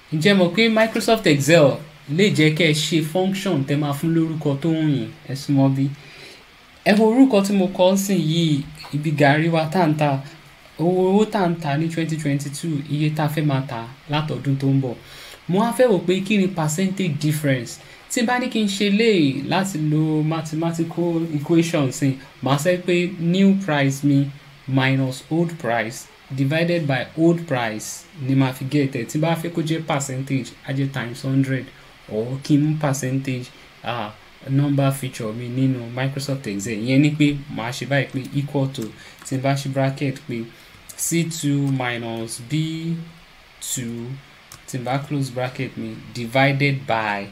ǹjẹ́ mọ̀ pé Microsoft Excel lè jẹ́ kẹ́ ẹ ṣe function tẹ́ máa fún lórúkọ tó ń yìn ẹ súnmọ́ bí ẹ wo orúkọ tí mo kọ́ sí yìí ibi gàrí wa tá ń ta owó owó tá ń ta ní twenty twenty two iye tá a fẹ́ máa ta látọdún tó ń bọ̀ mo wá fẹ́ wò pé kí ni percentage difference tí bá ní kí n ṣe léyìí láti lo mathematical equation sí màá sọ pé new price mi minus old price divided by old price ni màá fi get ẹ̀ tí bá fẹ́ kó jẹ́ percentage á jẹ́ times hundred or kí n mú percentage ah, number feature mi nínú Microsoft Excel ìyẹn ni pé màá ṣe báyìí pé equal to tí n bá ṣe bracket pé c2 minus b2 tí n bá close bracket mi divided by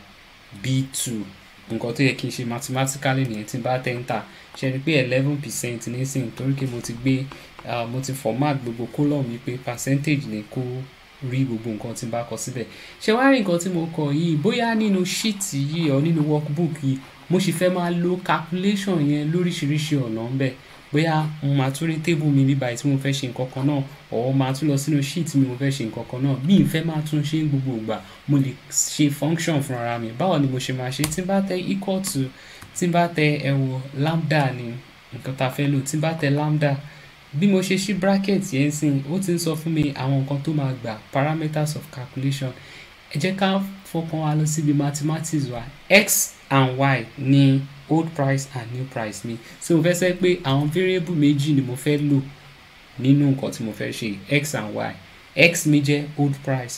b2 nǹkan tó yẹ kí n ṣe mathematically nìyẹn tí n bá tẹ́ enter ṣe ni pé eleven percent nísìnyí torí pé mo ti gbé uh, mo ti format gbogbo column mi pé percentage ni kó rí gbogbo nǹkan tí n bá kọ síbẹ̀ ṣé wàá rí nǹkan tí mo kọ yìí bóyá nínú sheet yìí ọ nínú workbook yìí mo sì fẹ́ máa lo calculation yẹn lóríṣiríṣi ọ̀nà ńbẹ̀ bóyá mo máa tún rí table mi bíbá tí mo fẹ́ ṣe nǹkan kan náà ọ̀ máa tún lọ sínú sheet mi mo fẹ́ ṣe nǹkan kan náà bí n fẹ́ máa tún ṣe gbogbo ìgbà mo lè ṣe function fúnra mi báwo ni mo ṣe máa ṣe tí n bá tẹ equal to tí n bá tẹ ẹ̀wọ̀ lambda ni nǹkan tá a fẹ́ lò tí n bá tẹ lambda bí mo ṣe ṣí bracket yẹn sìn ó ti ń sọ fún mi àwọn nǹkan tó máa gbà parameters of calculation ẹ jẹ́ ká fọkàn wa lọ síbi mathematics wa x and y ní old price and new price mi so mo fẹ́ sẹ́ pé àwọn variable méjì ni mo fẹ́ lò nínú nǹkan tí mo fẹ́ ṣe x and y x mi jẹ́ old price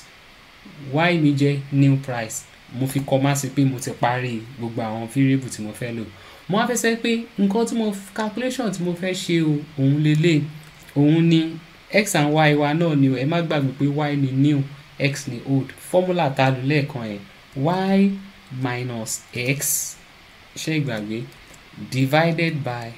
y mi jẹ́ new price mo fi kọ́ má sí pé mo ti parí gbogbo àwọn variable tí mo fẹ́ lò mo wá fẹ́ sẹ́ pé nǹkan tí mo calculation tí mo fẹ́ ṣe o òun lélẹ̀ òun ni x and y wa náà ni o ẹ má gbàgbé pé y ni new x ni old formula ta lò lẹ́ẹ̀kan ẹ̀ y minus x ṣé ìgbàgbé divided by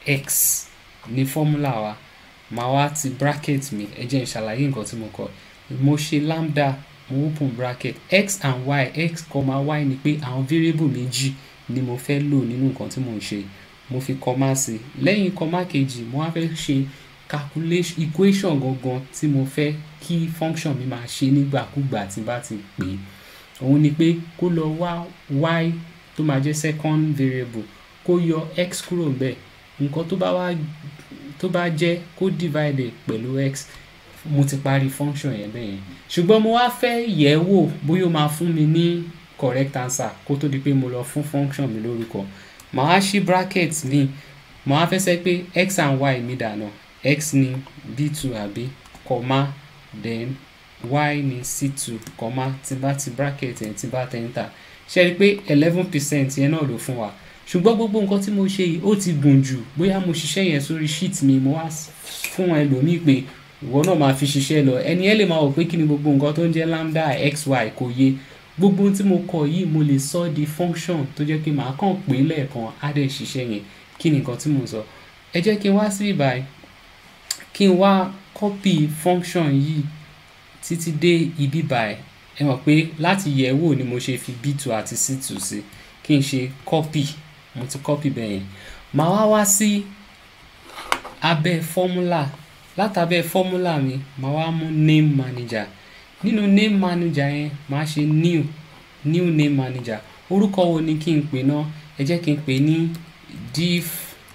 x ni formula wa màá wá ti bracket mi ẹ jẹ́ n ṣàlàyé nǹkan tí mo kọ mo ṣe lambda mo open bracket x and y x comma y ni pé àwọn variable méjì ni mo fẹ́ lò nínú nǹkan tí mo ń ṣe mo fi comma sí lẹ́yìn comma kejì mo wá fẹ́ ṣe calculation equation gangan tí mo fẹ́ kí function mi máa ṣe nígbàkúgbà tí bá ti pè é òun ni pé kó lọ wá y tó máa jẹ́ second variable kó yọ x kúrò ńbẹ̀ nǹkan tó bá wá tó bá jẹ́ kó divide pẹ̀lú x mo ti parí function yẹn bẹ́ẹ̀ yẹn ṣùgbọ́n mo wá fẹ́ yẹ̀ ẹ́ wò bóyá ó máa fún mi ní correct answer kó tó di pé mo lọ fún function mi lórúkọ màá wá ṣí bracket mi màá wá fẹ́ sẹ́ pé x and y mi dànù x ni b2 àbí comma then y ni c2 comma tí bá ti bracket yẹn tí bá tẹ enter ṣe rí i pé eleven percent yẹn náà ló fún wa ṣùgbọ́n gbogbo nǹkan tí mo ṣe yìí ó ti gùn jù bóyá mo ṣiṣẹ́ yẹn sórí sheet mi mo wá fún ẹlòmíì pé ìwọ náà máa fi ṣiṣẹ́ lọ ẹni ẹ lè máa wò pé kí ni gbogbo nǹkan tó ń jẹ́ lambda xy kò yé gbogbo tí mo kọ yìí mo lè sọ di function tó jẹ́ pé màá kàn pé lẹ́ẹ̀kan á dẹ̀ ṣiṣẹ́ yẹn kí ni nǹkan tí mo sọ ẹ jẹ́ kí n wá sí ìbáyìí kí n wá copy function yìí títí dé ibi báyìí ẹ mọ̀ pé láti yẹ̀ wò ni mo ṣe fi b2 àti c2 sí kí n ṣe copy mo ti copy bẹ́ẹ̀ yẹn màá wá wá sí abẹ́ formula látàbẹ́ formula mi màá wá mú name manager nínú name manager yẹn màá ṣe new new name manager orúkọ wo ni kí n pè náà ẹ jẹ́ kí n pè ní div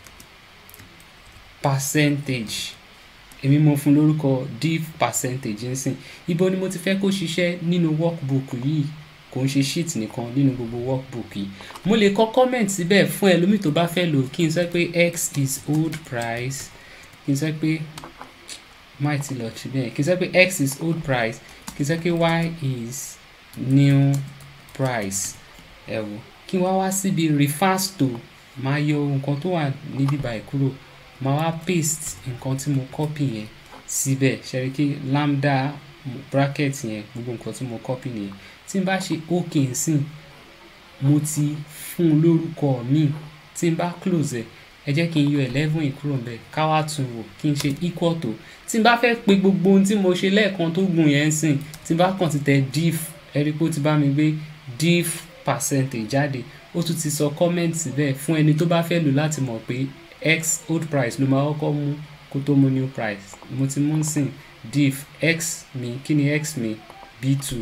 percentage èmi mo fún lórúkọ div percentage nsìn ibo ni mo ti fẹ́ kó ṣiṣẹ́ nínú workbook yìí kò ń ṣe sheet nìkan nínú gbogbo workbook yìí mo lè kọ comment síbẹ̀ fún ẹlòmíì tó bá fẹ́ lò kí n sọ pé x is old price kí n sọ pé máì ti lọ sí bẹ́ẹ̀ kí n sọ pé x is old price kí n sọ pé y is new price ẹ wò kí n wá wá síbi refers to máa yọ nǹkan tó wà níbí báyìí kúrò máa wá paste nǹkan tí mo copy yẹn síbẹ̀ ṣẹ́rí kí lambda bracket yẹn gbogbo nǹkan tí mo copy nìyẹn tí n bá ṣe ok nsìn mo ti fún un lórúkọ míì tí n bá close ẹ̀ ẹ jẹ́ kí n yọ eleven yìí kúrò ńbẹ̀ ká wá tún wò kí n ṣe equal to tí n bá fẹ́ pe gbogbo ohun tí mo ṣe lẹ́ẹ̀kan tó gùn yẹn sìn tí n bá kàn ti tẹ div ẹ rí i pé ó ti bá mi gbé div percentage jáde ó tún ti sọ comment síbẹ̀ fún ẹni tó bá fẹ́ lò láti mọ̀ pé x old price ló máa kọ́kọ́ mú kó tó mú new price mo ti mú sìn div x mi kí ni x mi b2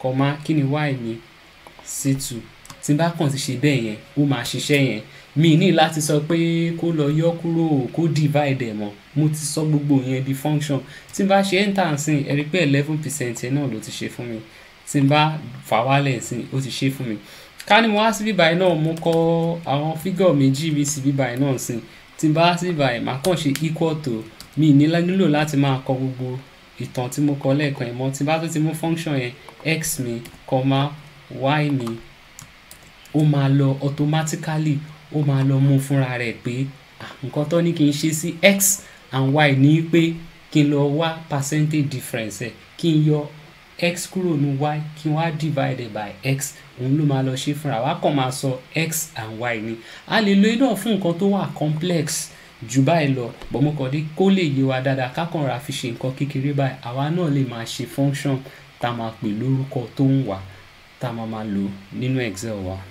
comma kí ni y mi c2 tí n bá kàn ti ṣe bẹ́ẹ̀ yẹn ó máa ṣiṣẹ́ yẹn mi ní láti sọ pé kó lọ yọ kúrò kó divide ẹ̀ mọ́ mo ti sọ gbogbo yẹn di function tí n bá ṣe enter nsìn ẹ rí pé eleven percent yẹn náà ló ti ṣe fún mi tí n bá fà wálẹ̀ nsìn ó ti ṣe fún mi ká ní mo wá sí bíbáyìí náà mo kọ àwọn fígọ̀ méjì mi sí bíbáyìí náà nsìn tí n bá wá sí bíbáyìí màá kàn ṣe equal to mi ní nílò láti máa kọ gbogbo ìtàn tí mo kọ lẹ́ẹ̀kan yẹn mọ́ tí n bá tún ti mú function yẹn x mi comma y mi ó máa lọ automatically ó máa lọ mú fúnra rẹ̀ pé nǹkan tó ní kí n ṣe sí x and y ní pé kí n lọ wá percentage difference ẹ̀ kí n yọ x kúrò ní y kí n wá divide by x òun ló máa lọ ṣe fúnra wa kàn máa sọ x and y ni a lè lo iná fún nǹkan tó wà complex jù báyìí lọ bọ̀mọkàndé kó lè yé wa dáadáa kákànra fi ṣe nǹkan kékeré báyìí àwa náà lè máa ṣe function tá a máa pè lórúkọ tó ń wà tá a máa máa lò nínú excel wa.